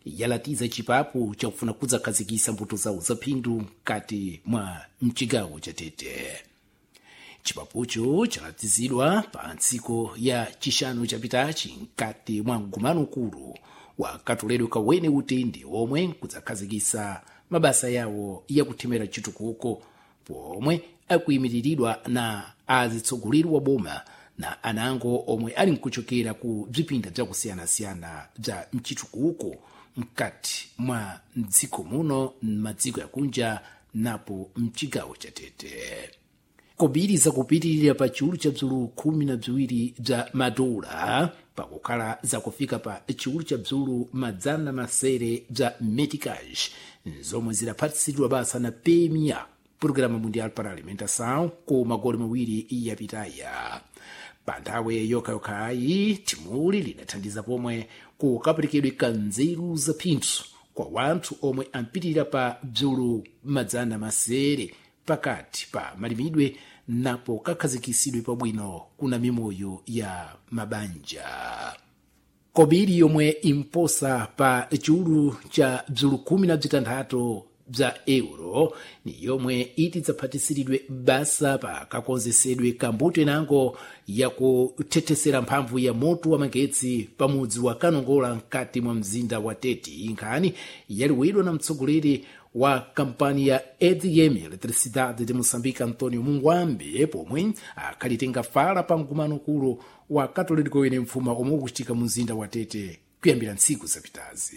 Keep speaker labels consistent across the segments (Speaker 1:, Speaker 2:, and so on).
Speaker 1: yalatiza chipapo chakufuna kudzakhazikisa mbuto zawo zaphindu mkati mwa mchigawo cha tete chipapocho chalatizidwa pa ntsiko ya chishanu chapitachi mkati mwa mgumano ukulu wa katoledwe kawene utende omwe kudzakhazikisa mabasa yawo yakuthemera chitukuko pomwe akuyimiriridwa na azitsogoleri wa boma na anango omwe ali nkuchokera ku bzipinda bzakusiyanasiyana bza mchitukuko mkati mwa mdziko muno m'madziko yakunja napo mchigawo cha tete kobiri zakupitirira pa chiwulu cha bzulu khumi na bziwiri bza madola pakukhala zakufika pa chiwulu cha bzulu madzana masere bza meticage zomwe zidaphatsidwa basa na pemia programa mundial para alimentação ku magoli mawiri yapitaya pa nthawi yokhayokhayi thimuli lidathandiza pomwe kukaperekedwe kanzeru za phindu kwa wanthu omwe ampitirira pa bzulu madzana masere pakati pa malimidwe napo kakhazikisidwe pabwino kuna mimoyo ya mabanja kobiri yomwe imposa pa chiwulu cha bzulu khumi na bzitanthatu bza euro ni yomwe iti dzaphatisidwe basa pa kakonzesedwe kambuto inango yakuthethesera mphamvu ya moto wa magetsi pamudzi wa kanongola mkati mwa mzinda wa tete nkhani yaliwidwa na mtsogoleri wa kampani ya edm eletricidade de moçambique antonio mungwambe pomwe akhalitenga fala pa mgumano ukulu wa katolika wene mfuma omwe ukuchitika mu mzinda wa tete kuyambira ntsiku zapitazi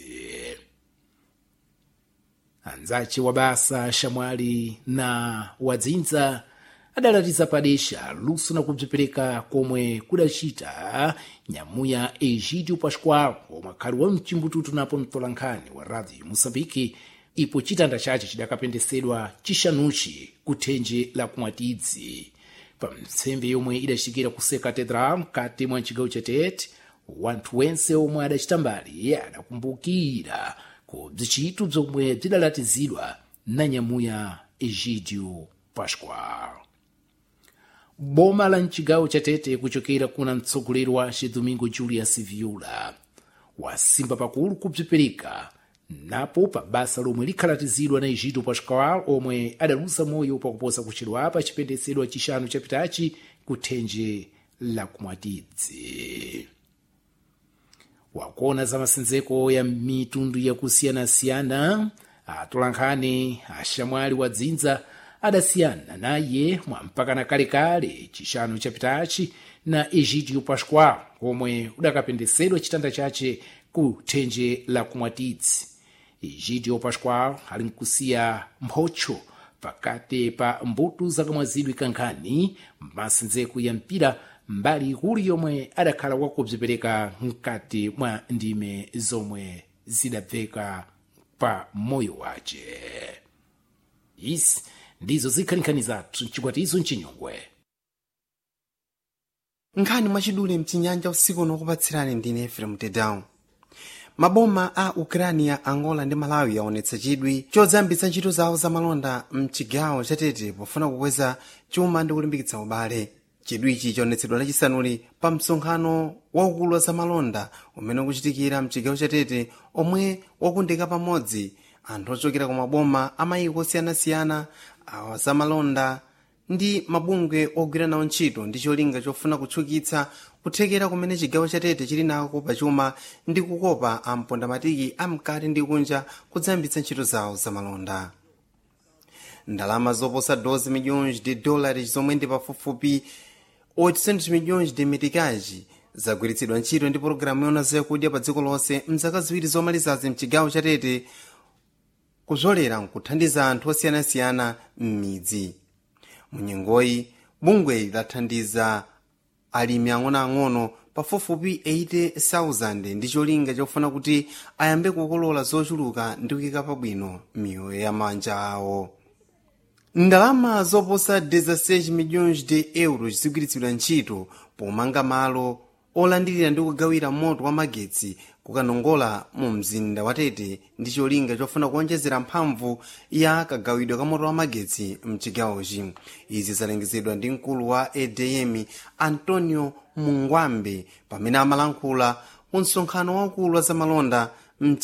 Speaker 1: anzace wa basa shamwali na wadzinza adalatiza padesha luso na kubzipereka komwe kudacita nyamuya egidio pascual omwe akhali wa mchimbututu napo mtolankhani wa radio moçambique ipo chitanda chace chidakapendesedwa chixanuchi kuthenje la kumwatidzi pa mtsembe yomwe idacikira ku se catedral mkati mwa chigawo cha tete wanthu wense omwe adacita mbali adakumbukira ku bzicitu bzomwe bzidalatizidwa na nyamuya egidio pascual boma la mchigawo cha tete kuchokera kuna mtsogoleri wace domingo julius viula wasimba pakulu kubzipereka napo pa basa lomwe likhalatizidwa na egidio pascual omwe adalusa moyo pakuposa kuchedwapa chipendesedwa chixanu chapitachi kuthenje la kumwatidzi wakuona za masenzeko ya mitundu yakusiyanasiyana atolankhani axamwali wa dzinza adasiyana naye mwampakana kalekale chixanu chapitachi na egidio pascual omwe udakapendesedwa chitanda chace ku thenje la kumwatidzi egidio pascual ali nkusiya mphocho pakati pa mbuto zakamwazidwe kankhani masenzeko ya mpira mbali ikulu yomwe adakhala wakubzipereka mkati mwa ndime zomwe zidabveka pa moyo wace izi ndizo zikhaninkhani zathu mchikwatizo mchinyongwe
Speaker 2: nkhani mwachidule mchinyanja usiku unokupatsirani ndine efrem tedown maboma a ukrania angola ndi malawi aonetsa chidwi chodzambitsa ntchito zawo zamalonda mchigawo chatete pofuna kukweza chuma ndi kulimbikitsa ubale chidwichi chaonetsedwa lachisanuli pa msonkhano waukulu wa zamalonda umene ukuchitikira mchigawo chatete omwe wakundika pamodzi anthu ochokera ku maboma amayiko osiyanasiyana awa zamalonda ndi mabungwe ogwira nawo ntchito ndi cholinga chofuna kutchukitsa kuthekera kumene chigawo chatete chili nako pachuma ndi kukopa ampondamatiki amkati ndi kunja kudzayambitsa ntchito zawo zamalonda ndalama zoposa 12 milhões de dólares zomwe ndi pafupifupi 800 milhões de metikaji zagwiritsidwa ntchito ndi pologalamu yona zakudya pa dziko lonse mzaka ziwiri zomalizazi mchigawo chatete kuzolera nkuthandiza anthu osiyanasiyana m'midzi munyengoyi bungwe lathandiza alimi ang'onoang'ono pafupifupi 80,000 ndi cholinga chofuna kuti ayambe kukolola zochuluka ndi kuyika pabwino miyoyo ya manja awo ndalama zoposa 16 milhões de euros zigwiritsidwa ntchito pomanga malo olandirira ndi kugawira moto wa magetsi kukanongola mu mzinda wa tete ndi cholinga chofuna kuonjezera mphamvu ya kagawidwe ka moto wa magetsi mchigawochi izi zalengezedwa ndi mkulu wa edm antonio mungwambe pamene amalankhula mu msonkhano waukulu wa zamalonda